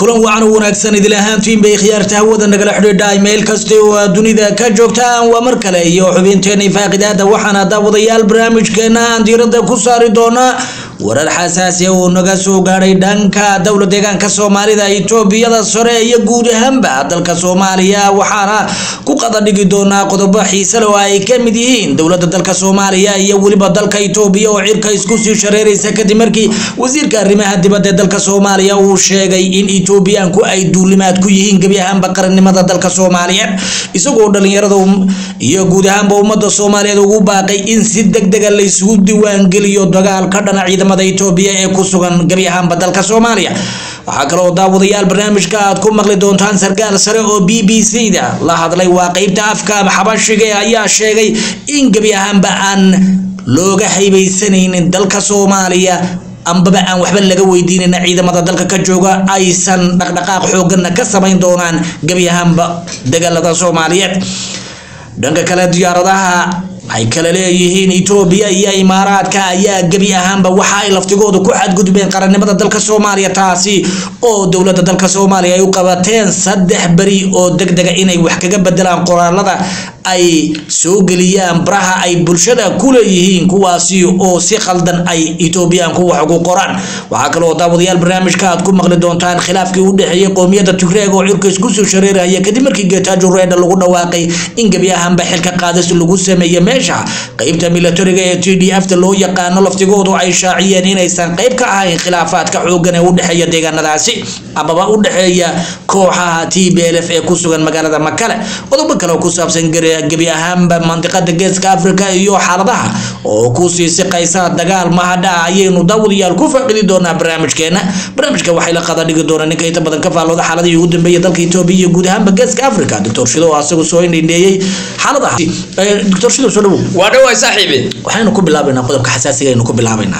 kulan wacan u wanaagsan idil ahaantiin bay khiyaarta hawada nagala xidhiidha meel kasta oo aad dunida ka joogtaan waa mar kale iyo xubinteena faaqidaada waxaana daawadayaal barnaamijkeena aan diirada ku saari doonaa warar xasaasi oo naga soo gaadhay dhanka dowla deegaanka soomaalida itoobiyada sare iyo guud ahaanba dalka soomaaliya waxaana ku qadadhigi doonaa qodobo xiisale oo ay ka mid yihiin dowlada dalka soomaaliya iyo weliba dalka itoobiya oo cirka isku sii shareeraysa kadib markii wasiirka arrimaha dibadda ee dalka soomaaliya uu sheegay in etoobiyaanku ay duulimaad ku yihiin gebi ahaanba qarannimada dalka soomaaliyeed isagoo dhalinyarada iyo guud ahaanba ummada soomaaliyeed ugu baaqay in si degdega la isugu diiwaangeliyo dagaal ka dhana ciidamada itoobiya ee ku sugan gebi ahaanba dalka soomaaliya waxaa kale oo daawadayaal barnaamijka aad ku maqli doontaan sarkaal sare oo b b c da la hadlay waa qeybta afka xabashiga ayaa sheegay in gebi ahaanba aan looga haybaysanaynin dalka soomaaliya ambaba aan waxba laga weydiinayna ciidamada dalka ka jooga aysan dhaqdhaqaaq xooggana ka samayn doonaan gebi ahaanba dagaalada soomaaliyeed dhanka kale diyaaradaha ay kala leeyihiin etoobiya iyo imaaraadka ayaa gebi ahaanba waxa ay laftigooda ku xadgudbeen qarannimada dalka soomaaliya taasi oo dowladda dalka soomaaliya ay u qabateen saddex beri oo degdega inay wax kaga bedelaan qoraalada ay soo geliyaan baraha ay bulshada ku leeyihiin kuwaasi oo si khaldan ay etoobiyaanku wax ugu qoraan waxaa kale oo daawadayaal barnaamijka aad ku maqli doontaan khilaafkii u dhexeeyey qowmiyadda tigreeg oo cirka isku soo shareeraya kadib markii geetaajo reedha lagu dhawaaqay in gebi ahaanba xilka qaadis lagu sameeyey meesha qeybta milatariga ee t d f ta loo yaqaano laftigoodu ay shaaciyeen inaysan qeyb ka ahayn khilaafaadka xoogan ee u dhexeeya deegaanadaasi amaba u dhexeeya kooxaha t b l f ee ku sugan magaalada makale qodobo kale oo ku saabsan gebi ahaanba mandiqada geeska africa iyo xaaladaha oo kusii siqaysa dagaal mahadha ayaynu daawadayaal ku faaqidi doonaa barnaamijkeena barnaamijka waxay la qada dhigi doonaa ninka inta badan ka faallooda xaaladihii ugu dambeeyay dalka etoobiya iyo guud ahaanba geeska africa doctor shido oo asagu soo indhindheeyey xaaladaha doctor shido soo dhawow waa dhawaay saaxiibi waxaynu ku bilaabaynaa qodobka xasaasiga aynu ku bilaabaynaa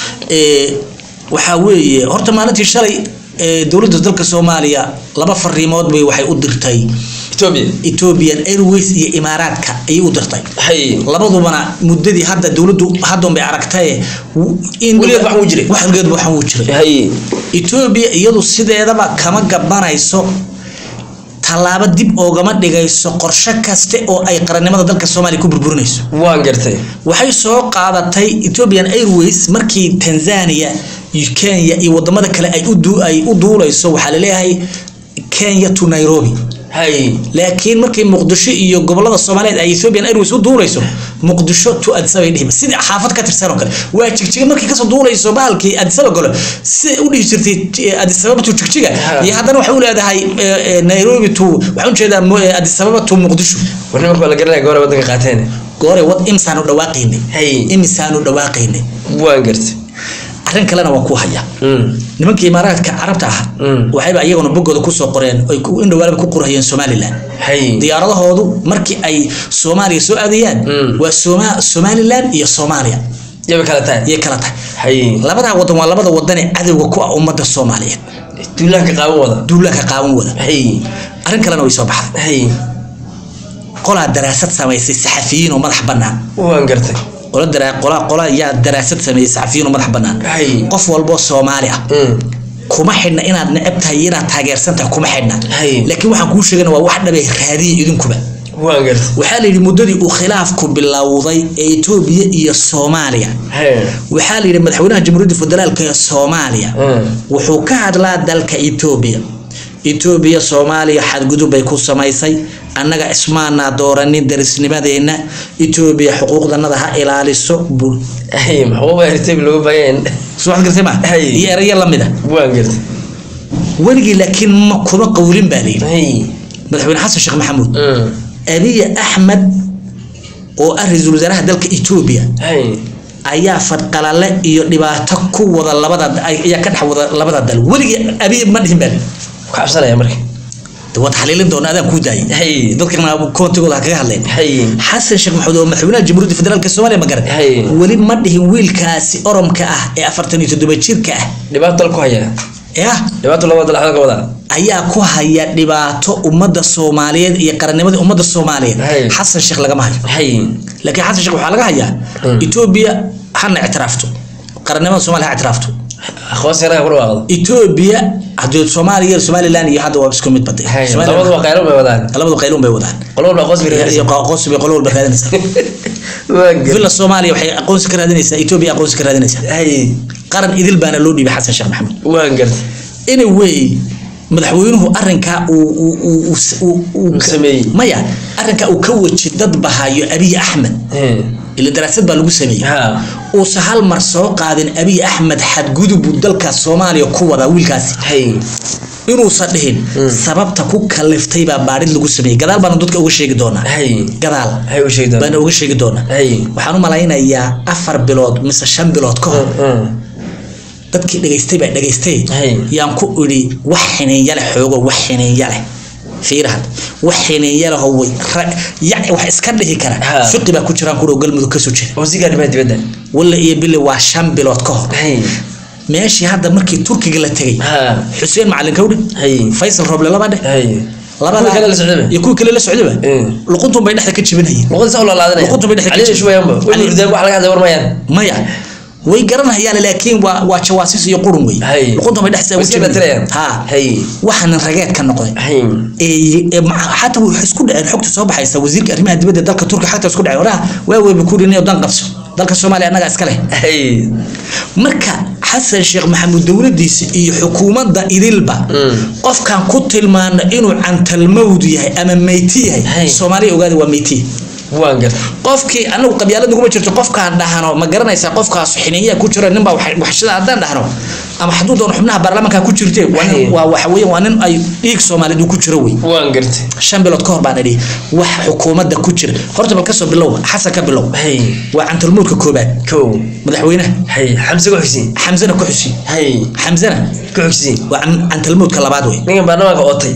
waxaa weeye horta maalintii shalay dowladda dalka soomaaliya laba fariimood bay waxay u dirtay etoobiya ethiopian airways iyo imaaraadka ayay u dirtay hay labadubana muddadii hadda dowladdu haddan bay aragtaye in Weligeed waxan wuu jiray. weligeed waxan wuu jiray hay etoobiya iyadu sideedaba kama gabanayso tallaabo dib oogama dhigayso qorshe kaste oo ay qarannimada dalka soomaaliya ku burburinayso waan gartay waxay soo qaadatay ethiopian airways markii tanzania iyo kenya iyo wadamada kale ay u du- ay u duulayso waxaa laleeyahay kenya to nairobi hay laakiin markii muqdisho iyo gobolada soomaaliyeed ay ethiopian airways u duulayso muqdisho to addis ababa dhihi sidii xaafad ka tirsan oo kale waa jigjiga markii kasoo duulayso bahalkii addis ababa galo siday u dhihi jirtay eh, addis ababa to jigjiga Ha. iyo haddana waxay u leedahay eh, eh, nairobi to waxaan ujeedaa mo- eh, addis ababa to muqdisho war nimanka waa la garanaya gobora waddanka qaateen goore wad imisaanu dhawaaqaynay hay imisaanu dhawaaqaynay waan gartay arrin kalena waa ku haya Mm. nimankii imaaraadka carabta ah Mm. waxayba iyaguna boggooda kusoo qoreen oy ku- indhawaalaba ku qorhayeen somalilan hay diyaaradahoodu markii ay soomaaliya soo aadayaan Mm. waa Soma- somalilan iyo soomaaliya yaba kala tahay yay kala tahay hay labadaa wadan waa labada wadan ee cadowga ku ah ummadda soomaaliyeed duulaanka qaawan wada duulaanka qaawan wada hay arrin kalena way soo baxday hay qolaa daraasad samaysay saxafiyiin oo madax bannaan waan gartay qola dara qola qola ayaa daraasad sameeyey saxafiyiin oo madax bannaan hay qof walboo soomaali ah Mm. kuma xidhna inaad neceb tahay iyo inaad taageersan tahay kuma xidhna Hay. laakiin waxaan kuu sheegana waa wax dhabay raadiya idinkuba waan gartay waxaa la yidhi muddadii uu khilaafku bilowday ee etoobiya iyo soomaaliya hay waxaa la yidhi madaxweynaha jamhuuriyadda federaalk ee soomaaliya Mm. wuxuu ka hadlaa dalka etoobiya etoobiya soomaaliya xadgudub bay ku samaysay annaga ismaanaa dooranin darisnimadeenna etoobiya xuquuqdanada ha ilaaliso bul hay maxuuba ertayb looga baahanya soo waxaad gartay ma Hay. iyo erayo lamida waan gartay weligii laakiin ma kuma qowlin baa layidhi hay madaxweyne xasan sheekh maxamuud Mm. abiy axmed oo ah ra-iisul wasaaraha dalka etoobiya hay ayaa fadqalale iyo dhibaato ku wada labada ayaa ka dhex wada labada dal weligii abiy ma dhihin baa layidhi ku cabsanaya marka de waad xaliilin doona adaan kuu daayay hay dadkana koontigooda ha kaga hadleen hay xasan sheekh maxamuud oo madaxweynaha jamhuuriyadda federaalk soomaaliya ma garan Hay. weli ma dhihin wiilkaasi oromka ah ee afartan iyo toddoba jirka ah dhibaato dal ku haya yah dhibaato laba dal xalka wada ayaa ku haya dhibaato ummadda soomaaliyeed iyo qarannimadii ummadda soomaaliyeed Hay. xasan sheekh lagama hayo hay laakiin xasan sheekh waxaa laga hayaa Hmm. etoobiya hana ictiraafto qarannimada soomaaliya ha ictiraafto aqoonsi anaga ku dhawaaqdo etoobiya haddii soomaaliya iyo somaliland iyo hadda waa isku mid bade Hay, Somaliland- labadu waa qaylo bay wadaan labadu qayluun bay wadaan qolo walba aqoonsi bay iyo raadinaysaa. aqoonsi bay qolo walba raadinaysaa Waa gar- villa soomaaliya waxay aqoonsi ka raadinaysaa etoobiya aqoonsi ka raadinaysaa hay qaran idil baana loo dhiibay xasan sheekh maxamed waa gartay anyway madaxweynuhu arrinkaa uu uu- uu- uu- uu- uu Uu sameeyey. maya arrinkaa uu ka waji dad bahayo abiy axmed Hey. ila daraasad baa lagu sameeyey ha uusa hal mar soo qaadin abiy axmed xadgudub uu dalka soomaaliya ku wadaa wiilkaasi hay inuusan dhihin sababta ku kaliftay baa baadhid lagu sameeyey gadaal baana dadka uga sheegi doonaa hay gadaal hay u sheegdaan baana uga sheegi doonaa hay waxaan u malaynayaa afar bilood mise shan bilood ka hor dadkii dhegaystay baa dhegaystay Hay. yaan ku idhi wax xiniinya leh xoogo wax xiniinya leh fiir had wax xiniinya leh oo way ra- yac wax iska dhihi kara Ha. fiqi baa ku jiraan kudhow galmudug kasoo jeeda wasiirka arrimaha dibadda walla iyo bille waa shan bilood ka hor hay meeshii hadda markii turkiga la tegey ha xuseen macalin kawdhe hay faysal roble laba dheh hay labada Kuwii kale la socdaba? iyo kuwii kale la socdaba Mm. luquntuun bay dhexda ka jibinayeen luqada saa u laalaadanaya Luquntu bay dhex ka cali jirta. shubayanba way Cali- hurdeen wax laga hadlay war mayaan maya way garanayaan laakiin waa waa jawaasiis iyo qurun wey Hay. luquntuun bay dhexda Way iska dhatirayaan. ha hay waxaanan rageed ka noqday hay ee ee, ma- xataa waxay isku dhaceen xogta soo baxaysa wasiirka arrimaha dibadda dalka turkiga xataa isku dhaceen waraha waa weyba ku dhinay dan qabso dalka soomaaliya annagaa iska leh hay marka xasan sheekh maxamuud dowladiisa iyo xukuumadda idilba Mm. qofkan ku tilmaana inuu cantalmawd yahay ama meyti Hay. yahay soomaaliya ogaada waa meyti waan gartay qofkii anagu qabyaalad naguma jirto qofkaan dhahno ma garanaysaa qofkaas xiniyaa ku jira ninbaa wax- waxshada haddaan dhahno ama hadduu doono xubnaha baarlamaanka ku jirte waa nin- Hay. waa waxa weeye waa nin ay dhiig soomaaliyeed uu ku jiro wey waan gartay shan bilood ka hor baan idhi wax xukuumadda ku jira horta bal kasoo bilow xasan ka bilow hay waa cantalmuudka koobaad kow madaxweynaha hay xamse ku xigsiin xamsana ku xusi hay xamsana ku xigsiin waa can- cantalmuudka labaad wey ninkan baarlamaanka ootay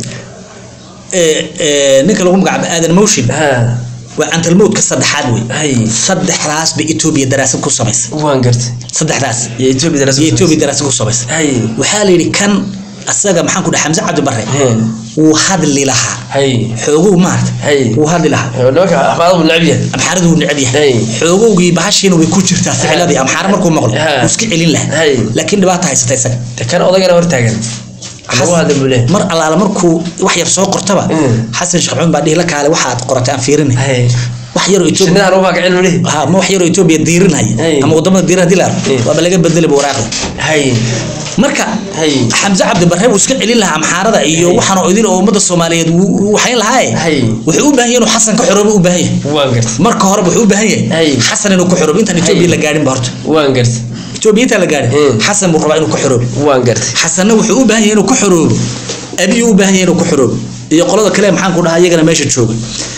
Ee, ee, ninka lagu magacaabo aadan motion ha waa cantalmuudka saddexaad wey hay saddexdaas bay etoobiya daraasad ku samaysay waan gartay saddexdaas iyo etoobiya darasa iyo etoobiya daraasad ku samaysay hay waxaa la yidhi kan asaga maxaan ku dhahay xamse cabdi barre Hmm. wuu hadli lahaa hay xooguu maarata Hay. wuu hadli lahaa nimanka axmaad buu necab yahay amxaaradu wuu neceb yahay Hay. xoogowgii bahashiina way ku jirtaa ficiladii amxaar markuu maqlo Ha. wuu iska celin lahaa Hay. laakiin dhibaata haysata isaga de kan odagana hortaagan lagu hadla buu leeyahay mar allaala markuu wax yar soo qortaba Mm. xasan sheekh maxamed baa dhihi la kaale waxaad qoratay aan fiirinay hay wax yaroo etoobiya shinnidan ugu kacin buu leeyahay ha ma wax yaroo etoobiya diirinaya Hey. ama wadamada diirin hadii la Mm. arko waaba laga bedelay waraaqda hay marka Hey. xamse cabdi barre wuu iska celin lahaa amxaarada iyo Hey. waxaan oo idin oo ummada soomaaliyeed wuu wuu waxayn lahaaye Hey. wuxuu u baahan yahay inuu xasan ka xoroobo u baahan yahay waan gartay marka hore wuxuu u baahan Hey. yahay xasan inuu ka xoroobo intaan etoobiya Hey. la gaadhin ba horta waan gartay etoobiya intaan la gaadhin Mm. xasan buu rabaa inuu ka xoroobo waan gartay xasanna wuxuu u baahan yahay inuu ka xoroobo abiyu u baahan yahay inuu ka xoroobo iyo qolada kale maxaan ku dhahaa iyagana meesha jooga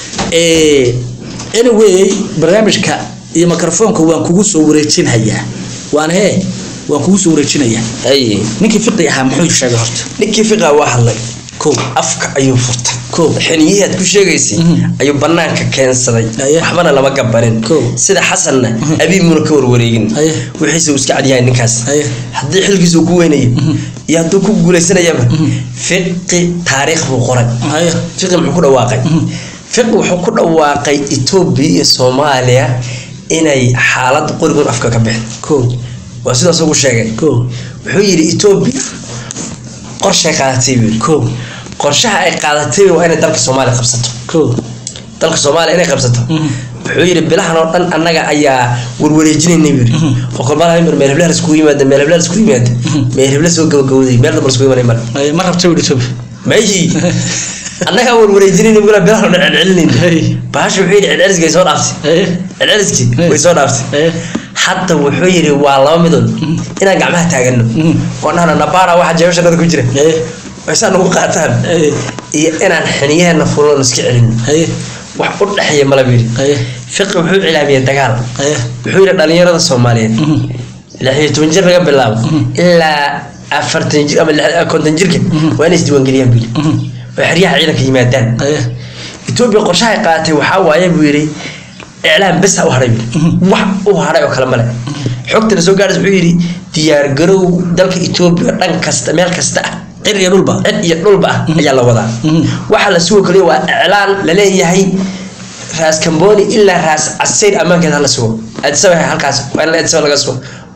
Eh, anyway barnaamijka iyo mikrofoonka waan kugu soo wareejinhayaa waan hee waan kugu soo wareejinayaa hay ninkii fiqi ahaa muxuu sheegay horta ninkii fiqa waa hadlay kow afka ayuu furtay Kow. xiniyihi aad ku sheegaysay Mhm. ayuu banaanka keensaday Aye. waxbana lama gabanin Kow. sida xasanna abiimuna ka warwareegin Aye. wixiise uu iska cadyahay ninkaas Aye. haddii xilkiisa uu ku weynayo iyo hadduu ku guuleysanayaba fiqi taariikh buu qoray haya fiqi muxuu ku dhawaaqay fiqi wuxuu ku dhawaaqay etoobiya iyo soomaaliya inay xaalad qorigoon afka ka bixin kow waa sidaas ugu sheegay kow wuxuu yidhi etoobiya qorshay qaadatay buu yidhi kow qorshaha ay qaadatay waa inay dalka soomaaliya qabsato kow dalka soomaaliya inay qabsato Mhm. wuxuu yidhi bilahan oo dhan annaga ayaa warwareejinayna buu yidhi oo kolmaalaha mar meel heblaha laskugu yimaada meel heblaha laskugu yimaada meel hebla soo gabagabowday meel damba laskugu imanay male Haya, ma rabta wihi etoobiya mayi annagaa warwareejinayna bula bilahan oo dhan celcelinayna Hey. bahasha wuxuu yidhi celceliskii way soo dhaaftay Haya, celceliskii Hey. way soo dhaaftay haya, hadda wuxuu yidhi waa laba midood inaan gacmaha taagano Mhm. oo dhahno nabaara waxa jeebashannada ku jira haya, ay saa nagu qaataan haya, iyo inaan xiniyaheena fuloon iska celino haya, wax u dhexeeya mala buu yidhi haya, fiqi wuxuu cilaamiyey dagaal haya. wuxuu yidhi dhalinyarada soomaaliyeed Mhm. lix iyo toban jir laga bilaabo ilaa afartan jir ama lix- konton jirka waa inay isdiiwaangeliyaan buu yidhi Mhm. oo xeryaha ciidanka yimaadaan Haya, etoobiya qorshahay qaadatay waxaa waaye buu yidhi iclaam bes ha u hadhay buu yidhi. wax u hadhay oo kale male xogtana soo gaadhaysa wuxuu yidhi diyaargarow dalka etoobiya dhan kasta meel kasta ah cir iyo dhulba cid iyo dhulba ah ayaa la wadaa Mhm. waxaa la sugo kaliya waa iclaan laleeyahay raas kamboni ilaa raas casayr ammaankeed hala sugo adsaba halkaas waa in adsaba laga sugo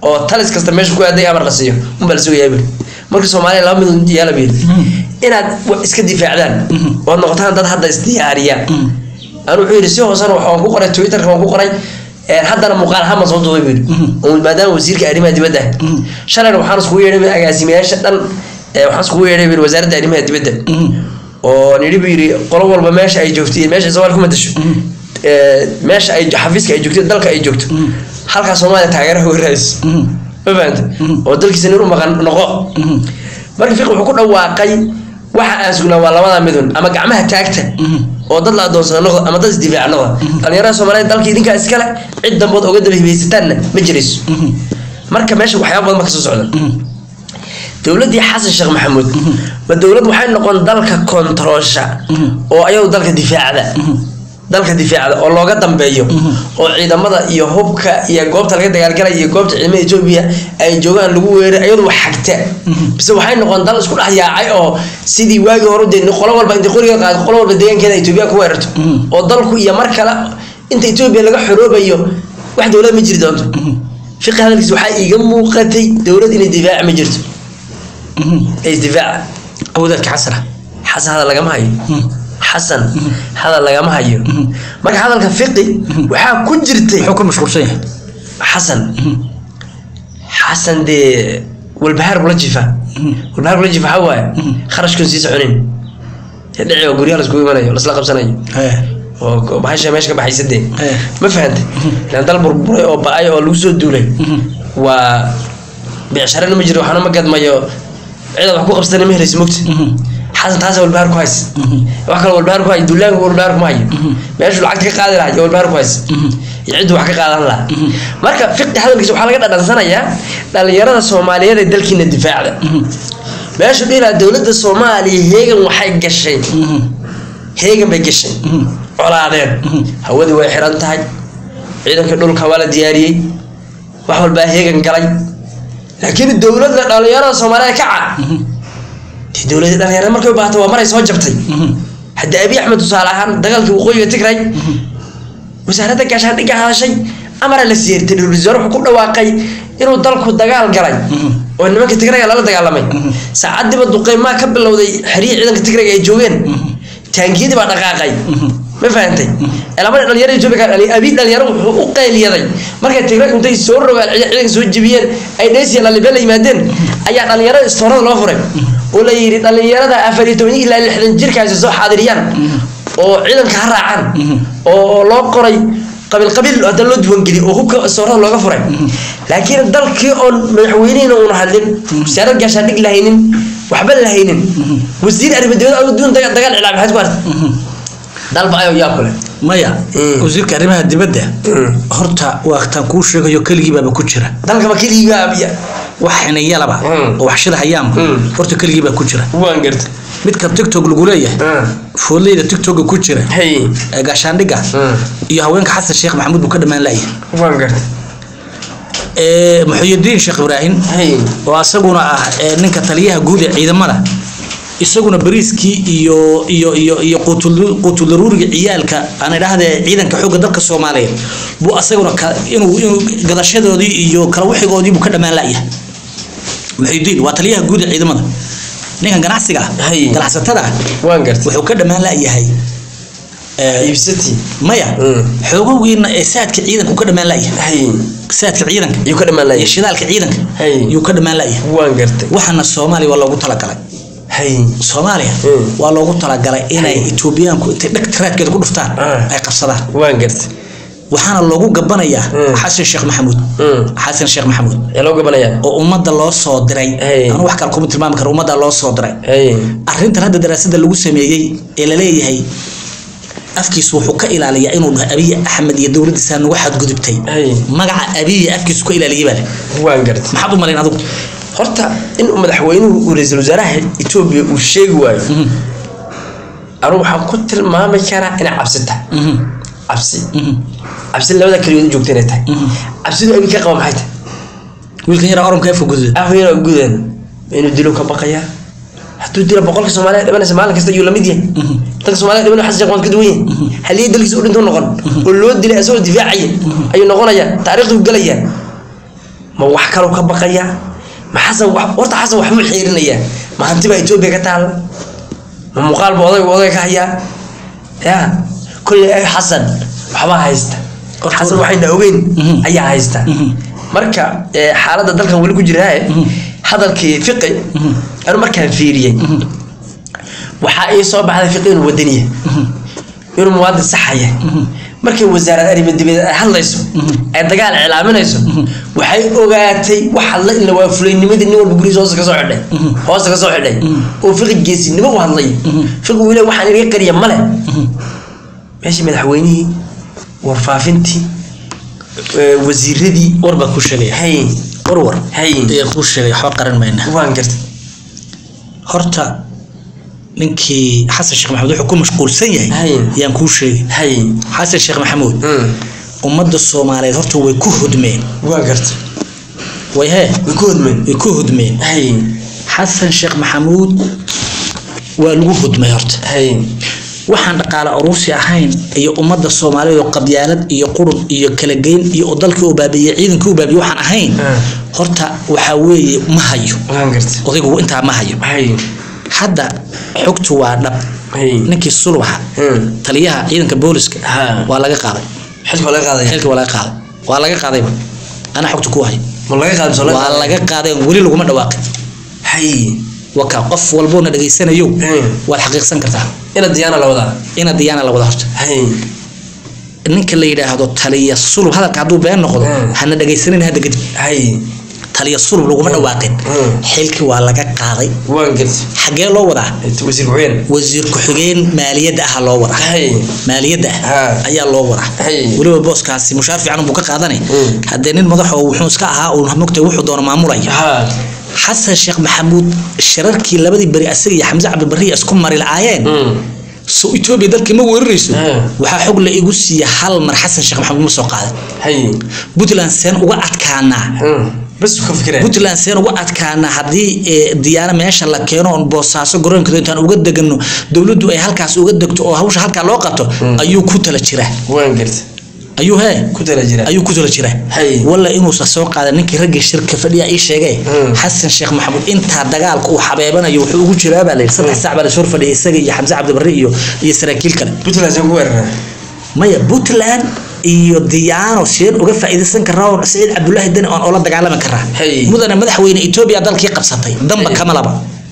oo talis kasta meesha ku aaday amar la siiyo unbaa la sugayaa buu marka soomaaliya laba mid yeela buu yidhi inaad wa- iska difaacdaan oo noqotaan dad hadda isdiyaariya anu wuxuu yidhi si hoosena wax waan ku qoray twitterka waan ku qoray een, haddana muuqaal ahaan baan soo duubay buu yidhi oo maadaama wasiirka arrimaha dibadda ah shalayna waxaan iskugu yeedhay buu yidhi agaasimayaasha dhan ee, waxaan iskugu yeedhay buu yidhi wasaaradda arrimaha dibadda oo nidhi buu yidhi qolo walba meesha ay joogto iyo meesha soomaaliya ku madasho ee, meesha ay xafiiska ay joogto dalka ay joogto halkaa soomaaliya taageeraha uga raadis ma fahanta oo dalkiisa nin u maqan noqo marka fiq wuxuu ku dhawaaqay waxa aan sugnaa waa labada midun ama gacmaha taagta oo dad la adoonsada noqda ama dad isdifaaca noqda dhalinyarada soomaaliyeed dalka idinkaa iskale cid dambood oga daba hibaysataanna ma jirayso marka meesha waxyaaba badan ma kasoo socda dowladdii xasan sheekh maxamuud ma dowlad waxay noqon dalka kontaroosha oo ayadu dalka difaacda dalka difaacda oo looga dambeeyo oo ciidamada iyo hubka iyo goobta laga dagaalgalaya iyo goobta ciidamada etoobiya ay joogaan lagu weeray ayadu wax xagta bise waxay noqon dal isku dhex yaacay oo sidii waagii hore dee qolo walba intay qoriga qaado qolo walba deegaankeeda etoobiya ku weerarto oo dalku iyo mar kale inta etoobiya laga xoroobayo wax dowlad ma jiri doonto fiqi hadalkiis waxaa iiga muuqatay dowlad inay difaaci ma jirto ee isdifaaca awdalka xasana xasan hadal lagama hayo xasan hadal lagama hayo marka hadalka fiqi waxaa ku jirtay muxuu ka mashquulsan yahay xasan xasan dee walbahaar kula jifa walbahaar kula jifa waxaa waaye kharashkun sii soconin dee dhici oo guryaha laiskugu imanayo lasla qabsanayo Eh, oo bahasha meesha ka baxaysa dee Eh. ma fahantay ilaan dal burburay oo ba-ay oo lagu soo duulay waa beecsharana ma jiro waxna ma gadmayo cidaad wax ku qabsana ma helaysa mogta xasan taasa walbahaar ku haysa wax kale walbahaar ku hayo duulaanka walbahaar kuma hayo meeshuu lacagta ka qaadi lahaa iyo walbahaar ku haysa iyo ciddu wax ka qaadan lahaa marka fiqi hadalkiisa waxaa laga dhadhansanayaa dhalinyarada soomaaliyeed ee dalkiina difaacda meeshu dhihi lahaa dowladda soomaaliya heegan waxay gashay heegan bay gashay colaadeen hawadii way xiran tahay ciidanka dhulka waa la diyaariyey wax walbaa heegan galay laakiin dowladda dhalinyarada soomaaliyeed kaca dee dowladda dhalinyarada markay u baahato waa maray soo jabtay hadda abiy axmed tusaale ahaan dagaalkii waqooyiga tigray wasaaradda gaashaandhigga hadashay amara la siiyey ra-iisul wasaare wuxuu ku dhawaaqay inuu dalku dagaal galay oo nimanka tigrayga lala dagaalamay saacadiiba duqeymaa ka bilowday xerihii ciidanka tigrayga ay joogeen taangiyadii baa dhaqaaqay ma fahantay labada dhalinyarada etoobiya ka abi dhalinyaro wuxuu u qeyliyaday markay tigray intay soo rogaan ciidanka soo jebiyeen ay dheysiya lalibe la yimaadeen ayaa dhalinyarada istoorada loo furay oo la yidhi dhalinyarada afar iyo toban ilaa lixdan jirkaasi soo xaadiriyaan oo ciidanka ha raacaan oo loo qoray qabiil qabiil hadda loo diiwaangeliy oo hubka istoorada looga furay laakiin dalkii oon madaxweynihina uuna hadlin wasaarad gaashaandhig lahaynin waxba lahaynin wasiir arrimadibada aduun dagaal cilaa maxaad ku artay dalba ayoo yaa kule maya Mm. wasiirka arrimaha dibadda horta waaqtaan kuu sheegayo keligiibaaba ku jira dalkaba keligiiba abiya wax xinayalaba Mm. oo wax shida hayaanba Mm. horta keligiibaa ku jira waan garta midka tiktok lagu leeyahay foodleyda tiktoka ku jira hay ee gaashaandhigga iyo haweenka xasan sheekh maxamuud buu ka dhammaan la'yahay waan garta ee muxuyidiin sheekh ibraahim hay oo asaguna ah ee ninka taliyaha guud ee ciidamada isaguna bariiskii iyo iyo iyo iyo quutul- quutuldaruuriga ciyaalka aan idhaahdee ciidanka xoogga dalka soomaaliyeed buu asaguna ka- inuu inuu gadashadoodii iyo kala wixigoodii buu ka dhammaan la'yahay muxuyidiin waa taliyaha guud ee ciidamada ninkan ganacsiga ah Hay. ganacsatada ah waan garta wuxuu ka dhammaan la'yahay ee, iibsati maya Mm. xoogowgiina ee saadka ciidanka uu ka dhammaan la'yahay hay saadka ciidanka yuu ka dhammaan iyo lahay shidaalka ciidanka Hay. yuu ka dhammaan la'yahay waan gartay waxaana soomaaliya waa loogu talagalay hay soomaaliya Mm. waa loogu talagalay inay etoobiyaanku intay dheg taraadkeeda ku dhuftaan Ah. ay qabsadaan waan gartay waxaana loogu gabanayaa Mm. xasan sheekh maxamuud Mm. xasan sheekh maxamuud yaa loo gabanayaa oo ummadda loo soo diray Hey. anu wax kale kuma tilmaami karo ummadda loo soo diray hay arrintan hadda daraasada lagu sameeyey ee la leeyahay afkiisu wuxuu ka ilaaliyaa inuu dhaho abiy axmed iyo dowladdiisa nagu xadgudubtay Hey. magaca abiy afkiisu ka ilaaliyay baa leh waan gartay maxaad u malayn adigu horta in uu madaxweynuhu uu ra-iisul wasaaraha etoobiya uu sheegi waayo anigu waxaan ku tilmaami karaa inay cabsi tahay Mhm. cabsi Mhm. cabsi labada keliyood u joogta inay tahay cabsidu abi ka qaba maxay tahay wiilkan yaraa oranka afka gududa afyar gudan inuu dilo ka baqayaa hadduu dilo boqolka soomaaliya dhimanaysa maalin kasta ayuu lamid yahay dadka soomaaliya dhiman xasan sheekh waan ka duwan yahay haliyay dalkiisa u dhinto noqon oo loo dilay asagoo difaacaya ayuu noqonayaa taariikhdu gelayaa ma wax kaloo ka baqaya ma xasan wax horta xasan waxbuu xiirinayaa ma hanti baa etoobiya ka taalla ma muuqaal ba odayga odayga ka hayaa ya kolley ay xasan waxbaa haysta xasan waxayna ogeyn ayaa haysta marka eh, xaaladda dalkan weli ku jiraaye hadalkii fiqi anu markaan fiiriyey waxaa ii soo baxday fiqi inuu wadaniya inuu muwaadin saxaya markay wasaarad arrimo dibadeed ay hadlayso ay dagaal iclaaminayso waxay ogaatay wax hadla in la waa fulaynimadii nin walba gurigiisa hoosta kasoo xidhay hoosta kasoo xidhay oo fiqi geesinimo u hadlay fiqi wile waxaan iga qariya male meeshii madaxweynihii warfaafintii eh, wasiiradii war baa ku sheegaya hay warwar hay ayaa kuu sheegay waxba qaran mayna waan gartay horta ninkii xasan sheekh maxamuud wuxuu ku mashquulsan yahay Hay. yaan kuu sheegay hay xasan sheekh maxamuud Mm. ummadda soomaaliyeed horta way ku hudmeen waan gartay way hee way ku hodmeen way ku hudmeen hay xasan sheekh maxamuud waa lagu hudmay horta hay waxaan dhaqaale aruursi ahayn iyo ummadda soomaaliyeed oo qabyaalad iyo qurun iyo kala geyn iyo oo dalkii u baabiiyey ciidankii u baabiiyey waxaan ahayn Ah. horta waxaa weeye ma hayo waan gartay odaygu intaa ma hayo hay hadda xogtu waa dhab hay ninkii sulwaxa Mm. taliyaha ciidanka booliska Ha. waa laga qaaday xilka waa laga qaadaya xilka waa laga qaaday waa laga qaadayba ana xogta ku hayo ma laga qaadi soo waa laga qaaday weli laguma dhawaaqin hay waka qof walboona dhageysanayo Mm. waad xaqiiqsan kartaa ina diyaana la wadaa ina diyaana la wada horta hay ninka la yidhaahdo taliya sulub hadalka hadduu been noqdo Mm. hana dhagaysanin hadda kadib hay taliya sulub laguma dhawaaqin Mm. xilkii waa laga qaaday waan gartay xaggee loo wadaa wasiir ku-xigeen wasiir ku-xigeen maaliyadda ah loo wadaa hay maaliyadda ah Ha. ayaa loo wadaa Hay. weliba booskaasi mushaar fiican buu ka qaadanay Mm. haddee nin madax oo wuxuu iska ahaa uu mogtay wuxuu doono maamulaya ha xasan sheekh maxamuud shirarkii labadii beri asaga iyo xamse cabdibari isku mari lacaayeen Mm. so etoobiya dalkii ma weerarayso Mm. waxaa xog la igu siiya hal mar xasan sheekh maxamuud ma soo qaaday hay puntland seen uga adkaanaa Mm. bas ka fikireen puntland seen uga adkaanaa haddii eh, diyaano meesha la keeno oon boosaaso garoonkeeda intaan uga degano dowladdu ay halkaas uga degto oo hawsha halkaa loo qabto ayuu ku tala jiraa waan gartay ayuu hee ku tala jira ayuu ku tala jiraa Hay. walla inuusan soo qaadan ninkii raggii shirka fadhiya ii sheegay Mm. xasan sheekh maxamuud intaa dagaalka uu xabeebanayo wuxuu ugu jiraa baa layidhi saddex saac baa la soo fadhiyay isaga iyo xamse cabdibari iyo iyo saraakiil kale puntland saan ku weerarnaa maya puntland iyo diyaano seen uga faa'iidaysan karaa oo saciid cabdullaahi deni oon oola dagaalami karaa Hey. mudane madaxweyne etoobiya dalkii qabsatay damba Hey. kama laba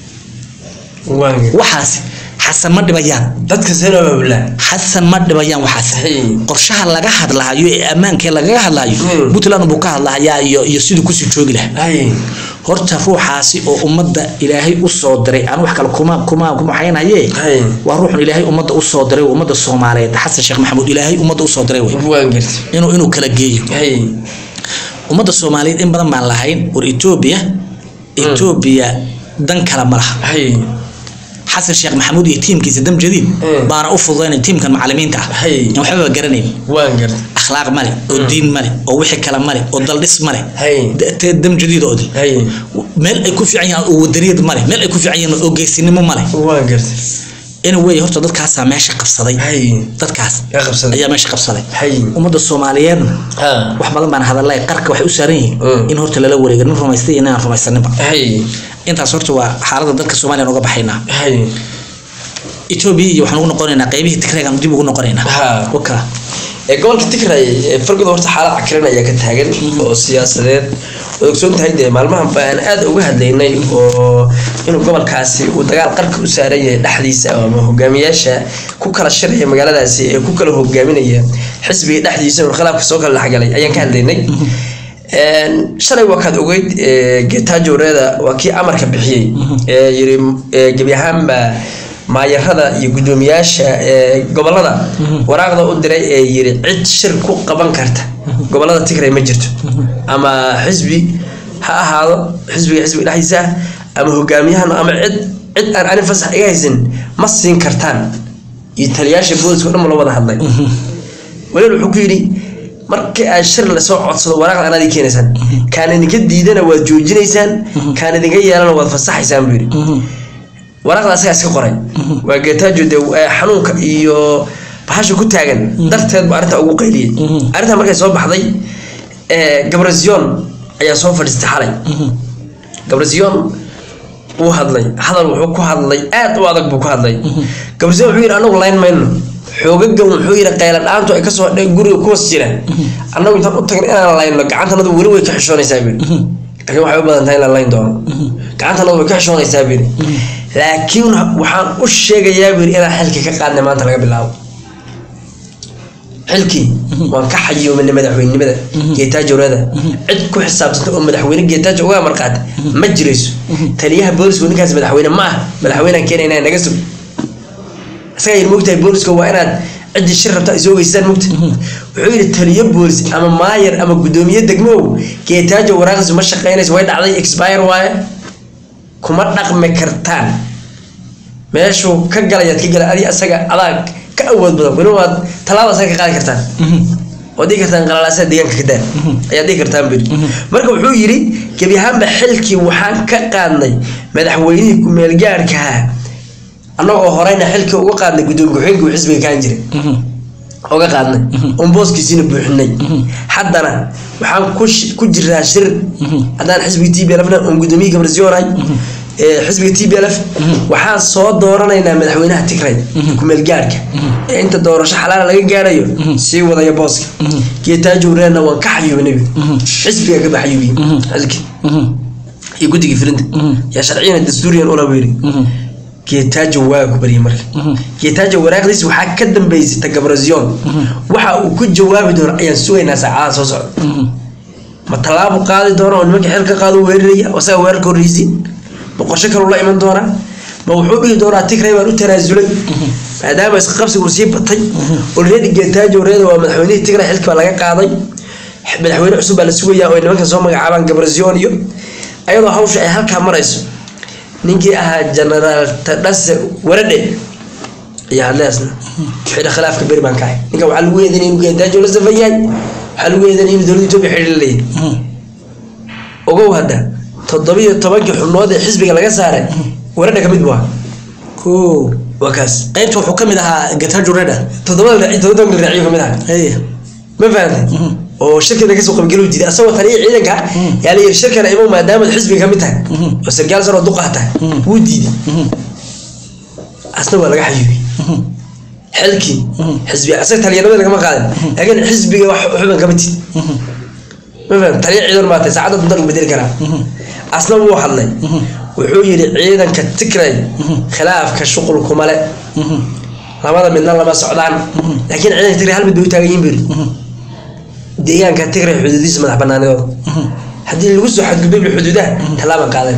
waan gartay waxaas xasan ma dhibayaan dadka seen oo baabulaa xasan ma dhibayaan waxaas Hey. qorshaha laga hadlahayo ee ammaankee lagaga hadlayo Mm. puntland buu ka hadlahayaa iyo iyo siduu kusii joogi lahaa hay horta ruuxaasi oo ummadda ilaahay u soo diray aan wax kale kuma kuma kuma waxaynaye Hay. waa ruuxun ilaahay ummadda u soo diray ummadda soomaaliyeed xasan sheekh maxamuud ilaahay ummadda u soo diray wey waan gartay inuu inuu kala geeyo hay ummadda soomaaliyeed in badan baan lahayn war etoobiya etoobiya dan kale ma laha hay xasan sheekh maxamuud iyo tiimkiisa dam jadiid Mm. baana u fududaynay tiimkan macalimiinta ah Hay. in waxbaba garanayn waan gartay akhlaaq male oo diin male oo wixii kale male oo daldhis male Hay. Da- te- dam jadiidoodii hay meel ay ku fiican yihiin oo wadaniyad male meel ay ku fiican yihiin oo geesinimo male waan gartay anyway horta dadkaasaa meesha qabsaday hay dadkaas yaa qabsaday ayaa meesha qabsaday hay ummadda soomaaliyeedna ha wax badan baan hadalay qarka waxay u saaran yihiin Mm. in horta lala wareega nin rumaystay iyo nin aan rumaysaninba hay intaas horta waa xaaladda dalka soomaaliya uga baxaynaa hay etoobiya iyo waxaan ugu noqonaynaa qaybihii tigreegaan dib ugu noqonaynaa Ha. waka ee gobolka tigray ee fargoda horta xaalad cakiran ayaa ka taagan oo siyaasadeed oo ogsoon tahay dee maalmahan baan aad uga hadlaynay oo inuu gobolkaasi uu dagaal qarka u saaran yahay dhexdiisa ama hogaamiyaasha ku kala shiraya magaaladaasi ee ku kala hogaaminaya xisbiga dhexdiisa oo khilaafka soo kala dhexgalay ayaan ka hadlaynay Een, shalay waa kaad ogeyd ee, getajo reeda waa kii amarka bixiyey ee yiri ee, gebi ahaanba maayarada iyo guddoomiyaasha ee gobolada waraaqda u diray ee yiri cid shir ku qaban karta gobolada tigray ma jirto ama xisbi ha ahaado xisbiga xisbiga dhexdiisa ah, ama hogaamiyahan ama cid cid aan ani fasax iga haysan ma siin kartaan iyo taliyaasha booliska oo dhan ma loo wada hadlay walaal wuxuu ku yidhi markii aad shir lasoo codsado waraaqda anaad ii keenaysaan kaan idinka diidana waad joojinaysaan kaan idinka yeelana waad fasaxaysaan buu yidhi waraaqda asagaa iska qoray waa geetaajo dee eh, xanuunka iyo bahasha ku taagan darteed buu arrintaa ugu qayliyey arrintaa markay soo baxday eh, gabrazion ayaa soo fadhiistay xalay gabrasiyoon wuu hadlay hadal wuxuu ku hadlay aad u adag buu ku hadlay gabrasiyoon wuxuu yidhi anagu layn mayno xoogagan wuxuu yidhi qayla dhaantu ay kasoo dhe guriga ku hoos jira annagu intaan u tagna inaan layno gacantanadu weli way ka xishoonaysaa buu yidhi laakiin waxay u badan tahay in la layn doono gacantanadu way ka xishoonaysaa buu yidhi laakiin waxaan u sheegayaa buu yidhi inaan xilki ka qaadnay maanta laga bilaabo xilkii waan ka xayuuminay madaxweynenimada geetaajowrada cid ku xisaabsanta oo madaxweyne geetaajo uga marqaata ma jirayso taliyaha boolisku ninkaas madaxweyne ma ah madaxweynaan keenayna naga sug isagaa yidhi mogtahay booliska waa inaad ciddii shir rabta ay soo geystaan mogta wuxuu yidhi taliyo boolis ama maayar ama guddoomiye degmow geetaajo waraaqdiisu ma shaqeynayso way dhacday expire waaye kuma dhaqmi kartaan meeshuu ka galayaad ka gala adi asaga adaa ka awood badan weli waad tallaaba asaga ka qaadi kartaan waad dhihi kartaan qalalaasada deegaanka ka daa ayaad dhihi kartaan biri marka wuxuu yidhi gebi ahaanba xilkii waxaan ka qaadnay madaxweynihii ku-meelgaarkaha annagoo horeyna xilkii uga qaadnay guddoomiye ku-xigeenka uu xisbiga kaan jiray uga qaadnay oon booskiisiina buuxinay haddana waxaan ku jiraa shir haddaan xisbiga t b lfna oon guddoomiye gabrasiyoonay xisbiga t b lf waxaan soo dooranaynaa madaxweynaha tigray ku-meelgaarka ee inta doorasho xalaala laga gaarayo sii wadaya booska geetaajowreena waan ka xayuubinay xisbiga ka baxayuubiye xilki iyo guddigii filinta yaa sharciyan dastuuriyan ula weeri geetaajo waa ku baryay marka geetaajo waraaqdiis waxaa ka dambeysay tagabrazion waxa uu ku jawaabi doono ayaan sugaynaa saacadaha soo socda ma tallaabu qaadi doono oo nimanka xil ka qaado weeraraya asaga weerarka horreysiin ma qorshe kaluu la iman doonaa ma wuxuu dhihi doonaa tigray baan u tanaasulay maadaama isqa qabsigu sii batay olreedi geetaajo reeda waa madaxweynihii tigray xilki baa laga qaaday madaxweyne cusub baa la sugayaa oo ay nimankan soo magacaabaan gabrazion iyo ayadoo hawsha ay halkaa marayso ninkii ahaa genaraal tadhase waradhe ayaa hadleasna xidha khilaafka beri baan kahay ninkan waxaa lagu eedanay inuu geetaajo la safan yahay waxaa lagu eedanay inuu dowladda etoobiya xidhi la leeyahay ogow hadda toddobiyo tobankii xubnood ee xisbiga laga saaray waradha ka mid buu ahaa ko waa kaas qaybta wuxuu ka mid ahaa geetajo reda toddobada raaci todoba tobanka raaciyo ka mid ahaa hey ma fahamtay oo shirkana kasoo qaybgaluu diiday asagoo taliya ciidanka yaa la yidhi shirkana imow maadaamaad xisbiga ka mid tahay oo sarkaal sar oo duqaa tahay wuu diiday asna waa laga xayuubiyey xilkii xisbiga asaga taliyanimada lagama qaadin laakiin xisbiga wax xuban kama tid ma faham taliya ciidan baa tahay saacadda dunta lagu bedeli karaa asna wuu hadlay wuxuu yidhi ciidanka tigray khilaafka shuqul kuma le labada midna lama socdaan laakiin ciidanka tigray hal mid bay u taagan yihin buu yidhi deegaanka tigray xuduudiisa madax banaanidooda haddii lagu soo xadgudbay xuduudaha tallaabaan qaadan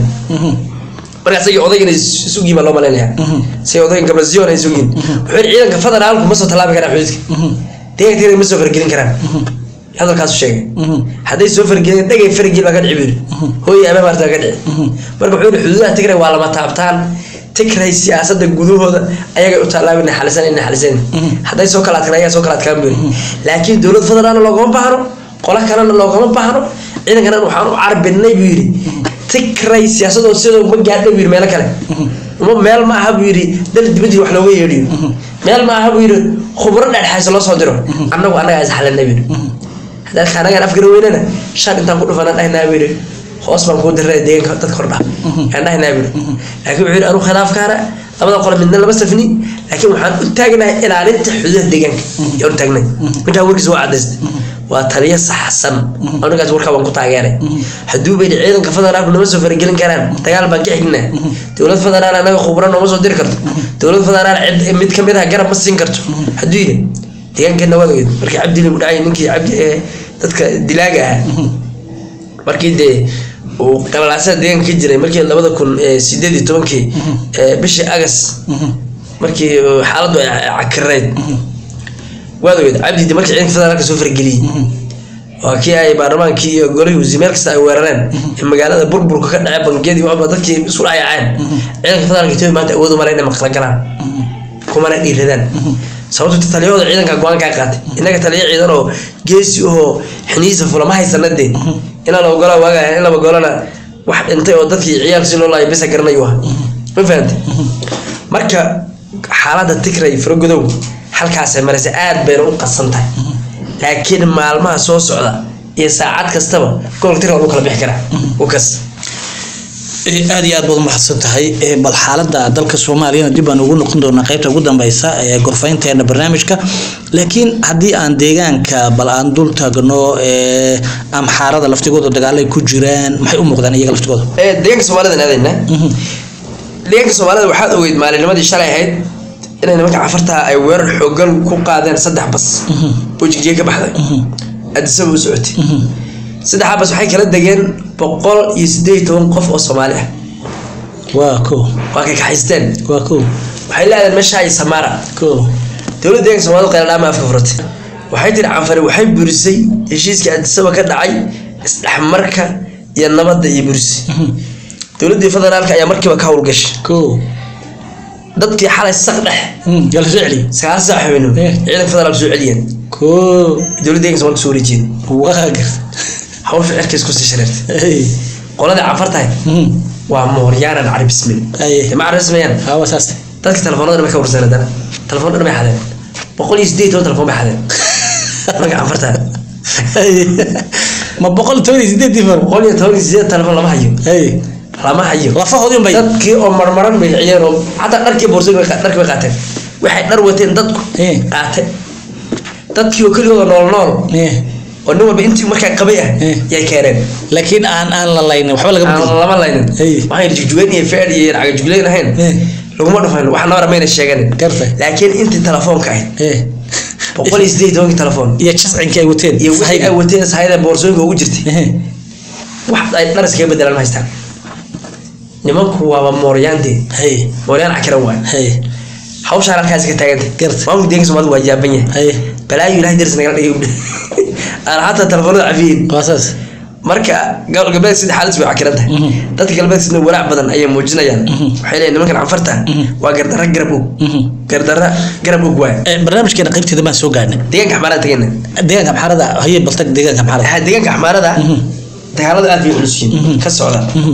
marka asagii odaygana isugiin baa loo malaynayaa say odaygan gabrazion ay isugiin wuxuu yidhi ciidanka federaalku ma soo tallaabi karaan xuduudka deegaanka tigray ma soo fargelin karaan hadalkaasu sheegay hadday soo fargelin dhagay fargel baa ka dhici buu yidhi hooyay ama maarta ka dhici marka wuxuu yidhi xuduudaha tigray waa lama taabtaan tigray siyaasadda gudahooda ayagay u tallaabina xalisan ina xalisan hadday soo kala adkaan ayagaa soo kala adkaan buu yidhi laakiin dowlad federaalna loogama baahno qola kalena loogama baahno ciidankana waxaan u carbinay buu yidhi tigray siyaasadooda sidoo ma gaadho buu yidhi meelo kale uma meel ma aha buu yidhi dal dibadii wax looga yeedhiyo meel ma aha buu yidhi khubro dhexdhexaysa loo soo diro annagu annagaa is xalinay buu yidhi haddaad anagaan afgara weynana shan intaan ku dhufanaan dhahnaa buu yidhi hoos baan kuu diray deegaanka dadka hordha aan dhahnaa buu yidhi laakiin wuxuu yidhi anu khilaafkaana labada qole midna lama safni laakiin waxaan u taagnahay ilaalinta xuduudaha deegaanka yaan u taagnay intaa warkiis waa cadaystay waa taliyo saxsan anigaas warkaa waan ku taageeray hadduu baydi ciidanka federaalku nama soo faragelin karaan dagaal baan ka xignaa dowlad federaal anaga khubra nooma soo diri karto dowlad federaal cid mid kamid ah garab ma siin karto hadduu yidhi deegaankeena waad ogeed markii cabdi lagu dhacay ninkii cabdi ee dadka dilaaga ah markii dee uu qalalaasada deegaanka ka jiray markii labada kun sideed iyo tobankii bishii agas markii xaaladdu ay cakirayd waad ogeed cabdi markii ciidanka federaalka soo farageliyey waa kii ay baarlamaankii iyo golihii wasiir meel kasta ay weerareen ee magaalada burburka ka dhacay bangiyadii waxba dadkii isku dhacayaceen ciidanka federaalka etoobiya maanta awood u mara inay maqla galaan kumana dhiiradaan sababto taliyahooda ciidanka go-aan kaa qaatay innaga taliya ciidan oo geesi ahoo xiniisa fulama haysana dee inaa la ogola waaga in laba golana wax dhintay oo dadkii ciyaal si loo laaya bisa garanayu ah ma fahantay marka xaaladda tigray faragodow halkaasay maraysa aad bayna u qasan tahay laakiin maalmaha soo socda iyo saacad kastaba gobolka tirka lagu kala bixi karaa wakas Eh, aad iyo aad baad umahadsan tahay Eh, bal xaalada dalka soomaaliyana dib baan ugu noqon doonaa qaybta ugu dambeysa ee gorfaynteena barnaamijka laakiin haddii aan deegaanka bal aan dul taagno eh, amxaarada laftigooda dagaalay ku jiraan maxay u muuqdaan iyaga laftigooda Eh, deegaanka soomaalida aadayna deegaanka soomaalida waxaad ogeyd maalinimadii shalay ahayd inay nimanka cafarta ay weerar xoogan ku qaadeen saddex bas oo jigjiga ka baxday adisaba u socotay saddexdaa bas waxay kala degeen boqol iyo sideed iyo toban qof oo soomaali ah waa ko waa kay kaxaysteen waa ko waxay leedahay meesha ay samaara ko dowladda deeganka soomaalida qayladhaama afka furatay waxay tiri canfari waxay burisay heshiiskii adisaba ka dhacay isdhexmarka iyo nabadda iyo burisay dowladdii federaalka ayaa markiiba ka howlgashay ko dadkii xalay saq dhex yala soo celi sagaal saac habeenimo Eh. ciidanka federaalka soo celiyeen ko dowladda deeganka soomaalka soo wareejiyeen waa gar hawsha cirkays kusii shareertay Hey. qoladii canfartahay Mhm. waa mooryaanan cari bismil Aye. ma carabismayaan hawa saas dadka telefoonada dhan bay ka warsan haddana telefoon dhan bay xadeen boqol iyo sideed iyo toban telefoon bay xadeen nimanka canfartahay Hey. ma boqol toban iyo sideed difar boqol iyo toban iyo sideed telefoon lama hayo Hey. lama hayo lafahoodii unbay dadkii oo marmaran bay ciyeen oo xataa dharkii boorsooyin bay qa- dharkii bay qaateen waxay dhar wateen dadku Eh. qaate dadkii oo keligooda nool nool Eh. oo nin walba intii markaa qabay ah Eh. yay keeneen laakiin aan aan la laynin waxba laga aan bedel lama laynin Hey. waxaan jugjugeyn iyo feer iyo caga jugleyn ahayn Eh. laguma dhufayn wax nabara mayna sheeganin Gartay. laakiin intii telefoonka ahayd Eh. boqol iyo sideed iyo tobankii telefoon iyo jascinka ay wateen iyo wixii sahayga. ay wateen sahayda boorsooyinka ugu jirtay Eh. wax ay dhar iskaga bedelaan ma haystaan nimanku waaba mooryaandee Hey. mooryaan cakiran waay Hey. hawshaan halkaas ka taagantay Gartay. maamulka deeganka soomaalida waa yaaban yahay Hey. balaayo ilahay daris nagala dhigay aan xataa telefoonada cafiyin waa saas marka gobol galbeed sida xaalis bay cakiran tahay Mhm. dadka galbeed sida walaac badan ayay muujinayaan waxay leeyihin nimankan canfarta Mhm. waa gardarra garab og Mhm. gardarra garab og waay Eh, barnaamijkeena qaybteeda baan soo gaarnay deegaanka xamaarada tegena deegaanka amxaarada haye baltag deegaanka amxaarada waxaa deegaanka xamaarada Mhm. dagaalada aad bay culus yihiin Mhm. ka socda Mhm.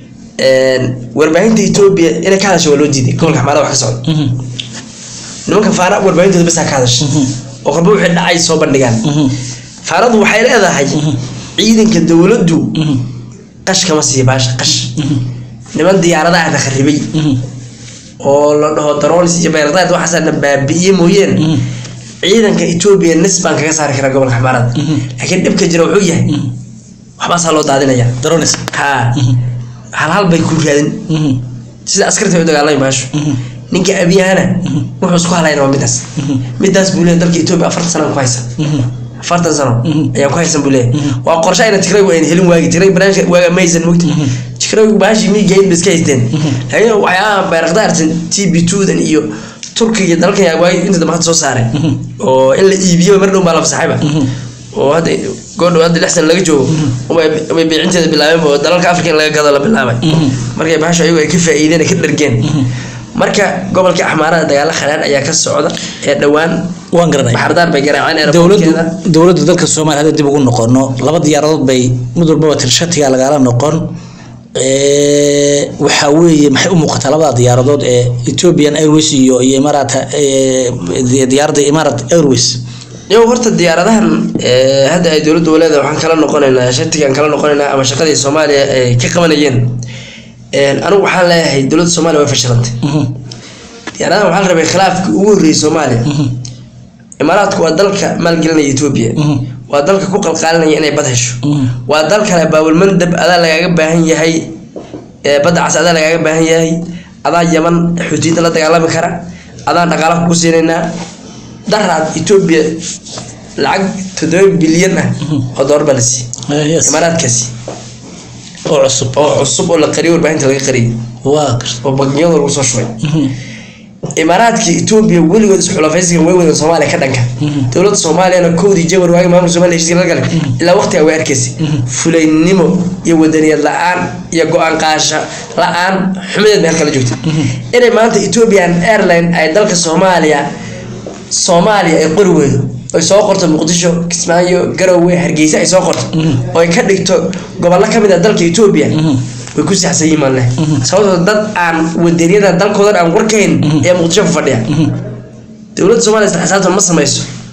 warbaahinta etoobiya inay ka hadasho waa loo diiday gobolka xamaarada wax ka socda Mhm. nimanka faara warbaahintooda bas ha ka hadasha Mhm. oo qalba wixii dhacay soo bandhigaan Mhm. faaradu waxay leedahay Mhm. ciidanka dowladdu Mhm. qash kama siiya baasha qash Mhm. niman diyaaradaha la kharibay Mhm. oo la dhaho daroolis iyo bayrakdaad waxaasana baabi'iye mooyeen Mhm. ciidanka etoobiya nis baan kaga saari karaa gobolka xamaarada Mhm. laakiin dhibka jira wuxuu yahay Mhm. waxbaasaa loo daadinaya daronis ha Mhm. hal hal bay ku raadin Mhm. sida askarta ay u dagaalamay baashu Mhm. ninka abiyahana wuxuu isku halayna waa midaas Mhm. midaas buu leeyahay dalka etoobiya afartan sano ku haysan Mhm. afartan sano Mhm. ayaan ku haysan buu leeyahay Mhm. waa qorshe ayna tigray ayna helin waagi tigray barnaamijka waaga maysan mogta Mhm. tigray baashi miigayn ba iska haysteen Mhm. laakiin waxyaabaha bayrakdaartan t b twodan iyo turkiga iyo dalkan yaa waagi inta dambe hadda soo saaray Mhm. oo in la iibiyo mar dhow baa la fasaxayba Mhm. oo hadda goordhow hadda lix sana laga joogo way way beecinteeda bilaabeen oo dalalka afrika in laga gado la bilaabay Mhm. markay baasha ayagu ay ka faa'iideen ay ka dhargeen Mhm. marka gobolka axmaarada dagaalo kharaan ayaa ka socda ee dhowaan waan garanay baxardaar bay garaaceen dowladdu airportkeeda dowladda dalka soomaaliya hadda dib ugu noqono laba diyaaradood bay mid walbaba tirshatiga lagala noqon Eh, waxaa weeye maxay u muuqataa labada diyaaradood ee ethiopian airways iyo iyo imarat diyaaradda imarat airways yow horta diyaaradahan ee, hadda ay dowladda waleeda waxaan kala noqonaynaa shatigaan kala noqonaynaa ama shaqadii soomaaliya ay ka qabanayeen Een, anigu waxaan leeyahay dowladda soomaaliya way fashilantay Mhm. diyaaradahan waxaa la rabay khilaafkii ugu horreeyay soomaaliya Mhm. imaaraadku waa dalka maalgelinaya etoobiya Mhm. waa dalka ku qalqaalinaya inay bad hesho Mhm. waa dal kale baabulmandab adaa lagaaga baahan yahay ee, badda cas adaa lagaaga baahan yahay adaa yaman xuutiyiinta la dagaalami kara adaan dhaqaala kugu siinaynaa daraad etoobiya lacag toddoba bilyan ah oo doolar baa la siiyey Eh, yes. imaaraadkaasi oo cusub oo cusub oo la qariyay warbaahinta laga qariyay waa garta oo bangiyada lagu soo shubay Mhm. imaaraadka etoobiya weligood isxulafaysigan way wadan soomaaliya ka dhanka Mhm. dowladda soomaaliyana kowdii jawar waagi maamulka soomaaliya heshiiska la galay ilaa waqtiga way arkaysay fulaynimo iyo wadaniyad la-aan iyo go-aan qaasha la-aan xumadeed bay halkala joogtay inay maanta ethiopian airline ay dalka soomaaliya soomaaliya ay qori weydo ay soo qorto muqdisho kismaayo garowe hargeysa ay soo qorto oo ay ka dhigto gobollo ka mid ah dalka etoobiya way ku saxsan yihiin maan leh sababtoo dad aan wadaniyada dalkoodan aan warkayn ayaa muqdisho ku fadhiya dowladda soomaaliya isla xisaabtan ma samayso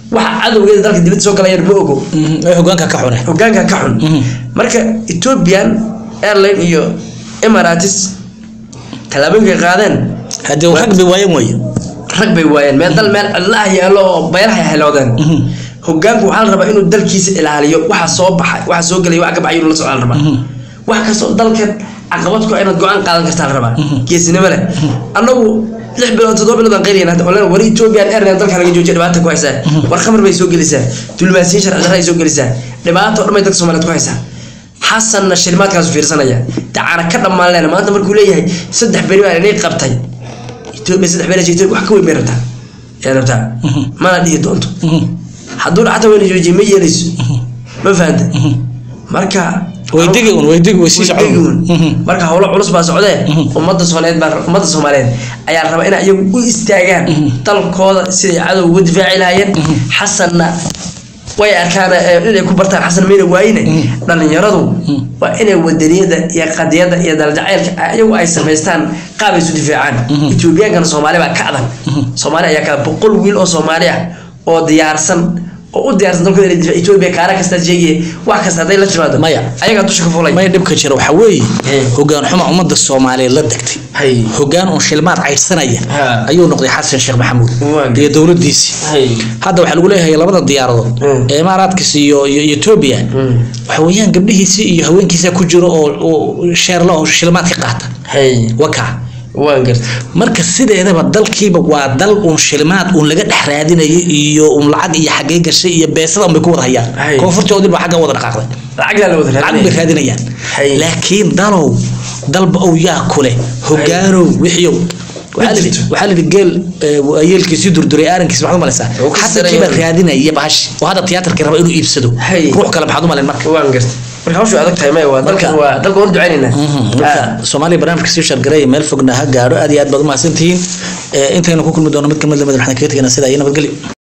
waxa cadowgeeda dalka dibadda soo galayaan ma ogo Mhm. ee hogaanka ka xune hogaanka ka xun Mhm. marka ethiopian airline iyo emirates tallaabooyinka ay qaadeen haddii rag bay waayan waaye rag bay waayeen meel dal meel cidlaha yaallo oo baylaha ay heloodeen Mhm. hogaanku waxaa la rabaa inuu dalkiisa ilaaliyo waxa soo baxay waxa soo gelaya waxa ka baxay inuu la socdaa la rabaa wax kastoo dalkan caqabad ku ah inaad go-aan qaadan kartaa la rabaa geesinimo leh annagu lix bilood toddoba bilood aan qayriyana hadda olen war ethiopian airline dalka laga joojiya dhibaata ku haysaa war khamar bay soo gelisaa dulmaasiin sharci darra ay soo gelisaa dhibaato dhan bay dadka soomaaliyeed ku haysaa xasanna shilimaadkaasu fiirsanaya dacaana ka dhammaan lehna maanta markuu leeyahay saddex beri baa inay qabtay ethiopia saddex beri ethiopia wax ka weyn bay rabtaa yaa rabtaa mana dhihi doonto hadduu xataa weyna joojiye ma yeelayso ma fahanta marka way digi un way digi way sii way digi un. socon marka howlo culus baa socdee ummadda soomaaliyeed baa ummadda soomaaliyeed ayaa la rabaa inay iyagu u istaagaan dalkooda siday cadow uga difaaci lahaayeen xasanna way arkaan eh, inay ku bartaan xasan mayna waayine dhalinyaradu waa inay wadaniyada iyo qadiyada iyo daljacaylka iyagu ay samaystaan qaab ay isu difaacaan ethiobiyankana soomaali baa ka adag soomaali ayaa ka boqol wiil oo soomaali ah oo diyaarsan oo u diyaarsan dalkooda inay difaac ethiopia kaara kasta sheegaya wax kasta hadday la timaado Maya. ayagaa dusha ka fulay may dhibka jira waxaa weeye Eh. hogaan xuma ummadda soomaaliyeed la degtay hay hogaan un shilmaad caydsanaya Ha. ayuu noqday xasan sheekh maxamuud Waa iyo dowladdiisii hay hadda waxaa lagu leeyahay labada diyaaradood Mm. ee imaaraadkiis iyo iyo iyo etoobiya waxa weeyaan gabdhihiisii iyo haweenkiisa ku jiro oo oo sheerla oo shilmaad ka qaata hay wakaa waan garta marka sideedaba dalkiiba waa dal uun shilmaad uun laga dhex raadinayo iyo uun lacag iyo xaggee gashay iyo beesada un bay ku wada hayaan Hay. koonfurtoodii baa xagga wada dhaqaaqday lacag la wada lacag bay raadinayaan Hay. laakiin dalow dalba ow yaa kule hogaanow wixiyow waxaa la yidhi- jirto. waxaa la yidhi geel eh, waayeelkiisii durduray aarankiis maxaad u malaysaa Wuu ka xasankiibaa sarreeyaa. raadinaya bahash oo hadda tiyaatarkii raba inuu iibsado Hay. ruux kale maxaad u malayn marka waan garta marka hawshu adag tahay maya waa dalka Marka- waa dalka waan ducaynaynaa marka soomaaliya barnaamijka sii shargareeya meel fogna ha gaadho aad iyo aad baad u mahadsantihiin Eh, intaynu ku kulmi doono mid kamid lamid waxaan kaga tegaynaa sidaa iyo nabadgelyo